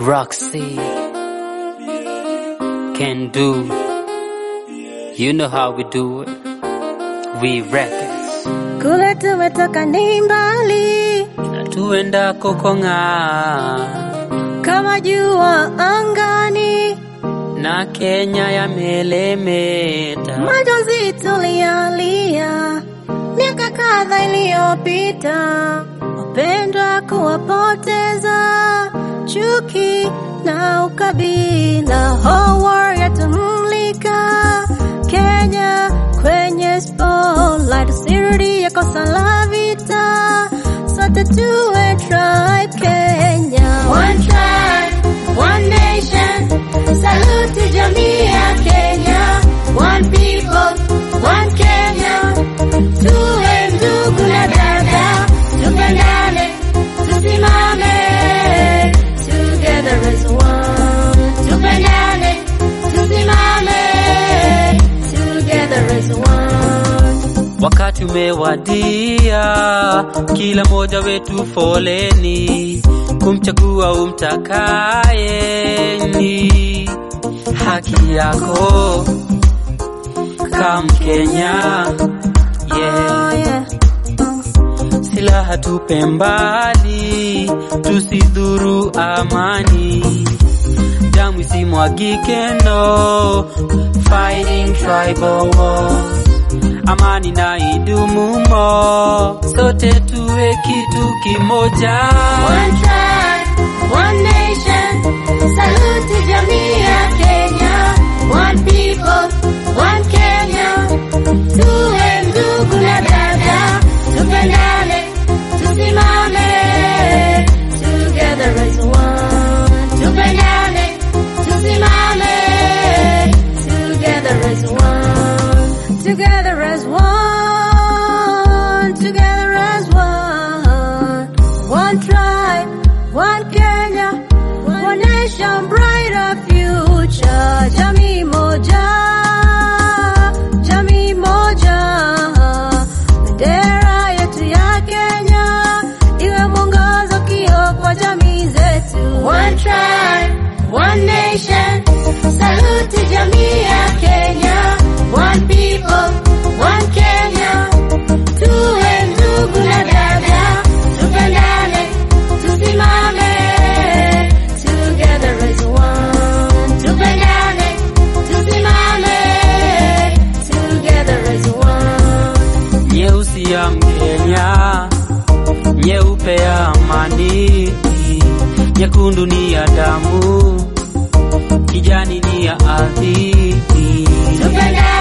Roxy can do. You know how we do it. We records. Kule tumetoka ni mbali Na tuenda kokong'a kama jua angani, na Kenya yamelemeta. majonzi tulialia miaka kadha iliyopita, wapendwa kuwapoteza, chuki na ukabila, whole war yatumlika Kenya kwenye spotlight, sirudi ya kosa la vita, sote tuwe tribe Kenya, one tribe, one nation, salute jamii ya Kenya, one people, one Kenya, tuwe ndugu na dada, tupendane, tusimame, together as one, tupendane, tusimame, together as one. Wakati umewadia, kila mmoja wetu foleni kumchagua umtakaye, ni haki yako kama Mkenya. Yeah. Oh, yeah. Silaha tupe mbali, tusidhuru amani. Damu isimwagike, no fighting tribal wars. Amani na idumu mo, sote tuwe kitu kimoja. One tribe, one nation, salute jamii ya Kenya. One people, one Kenya, tuwe ndugu na dada, tupendane, tusimame, together as one. Tupendane, tusimame, together as one. Together as one, together as one. One tribe, one Kenya, one nation, brighter future. Jamii moja, jamii moja. Bendera yetu ya Kenya iwe mwongozo, kio kwa jamii zetu. One tribe, one nation, salute jamii ya Kenya. One people, one Kenya, tuwe ndugu na dada, tupendane, tusimame, together as one. Tupendane, tusimame, together as one. Nyeusi ya Mkenya, nyeupe ya amani, nyekundu ni ya damu, kijani ni ya ardhi. Tupendane.